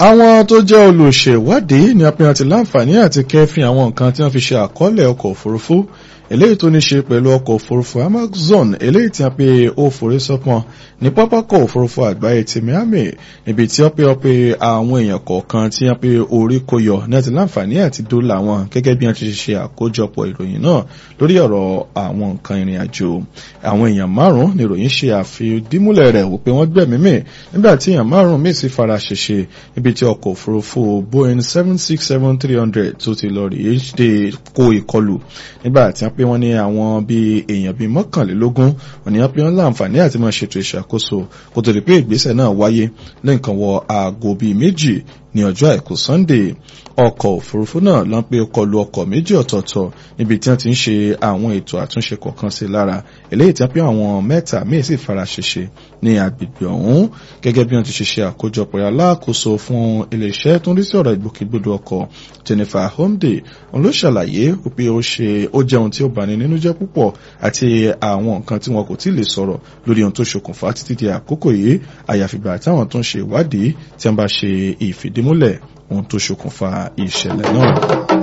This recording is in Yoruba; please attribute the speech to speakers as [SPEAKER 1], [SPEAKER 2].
[SPEAKER 1] àwọn tó jẹ́ olùṣèwádìí ní apẹ́yàn ti láǹfààní àti kẹ́fìn àwọn nǹkan tí wọ́n fi ṣe àkọọ́lẹ̀ ọkọ̀ òfurufú eléyìí tó ní ṣe pẹ̀lú ọkọ̀ òfurufú amazon eléyìí tí wọ́n pe ó forí sọ́pọ̀n ní pápákọ̀ òfurufú àgbáyé ti miami níbi tí wọ́n pe wọ́n pe àwọn èèyàn kọ̀ọ̀kan tí wọ́n pe orí kó yọ ní àti láǹfààní àti dólà wọn gẹ́gẹ́ bí wọ́n ti ṣe àkójọpọ̀ ìròyìn náà lórí ọ̀rọ̀ àwọn nǹkan ìrìn àjò àwọn èèyàn márùn-ún ni ìròyìn ṣe àfidímúlẹ̀ rẹ̀ wò pé wọ́n gbẹ̀mí mì nígbà tí èèyàn márùn-ún míì sì fara ṣèṣe níbi tí ọkọ̀ òfurufú boeing seven six seven three hundred tó ti lọ rèé ṣe kó ìkọlù nígbà tí wọ́n pé wọ́n ní àwọn bíi èèyàn bíi mọ́kànlélógún wọ́n ní wọ́n pé wọ́n láǹfààní àti máa ṣètò ìṣàkóso kó tó di pé ìgbésẹ̀ náà wáyé ní nǹkan wọ aago bíi méjì ní ọjọ́ àìkú sunday ọkọ̀ òfurufú náà ló ń pé kọlu ọkọ̀ méjì ọ̀tọ̀ọ̀tọ̀ níbi tí wọ́n ti ń ṣe àwọn ètò àtúnṣe kọ̀ọ̀kan sí lára eléyìí tí wọ́n pé àwọn mẹ́ta míì sì fara ṣèṣe ní agbègbè ọ̀hún gẹ́gẹ́ bí wọ́n ti ṣe ṣe àkójọpọ̀ aláàkóso fún iléeṣẹ́ tó ń rí sí ọ̀rọ̀ ìgbòkègbodò ọkọ̀ jennifer homde òun ló ṣàlàyé pé ó ṣe ó jẹ́ ohun tí ó bani nínú jẹ́ púpọ̀ àti àwọn nǹkan tí wọn kò tí ì lè sọ̀rọ̀ lórí ohun tó ṣokùnfà títí di àkókò yìí àyàfìgbà táwọn tó ń ṣe ìwádìí tí wọ́n bá ṣe ìfìdímúlẹ̀ ohun tó ṣokùnfà ìṣẹ̀lẹ̀ náà.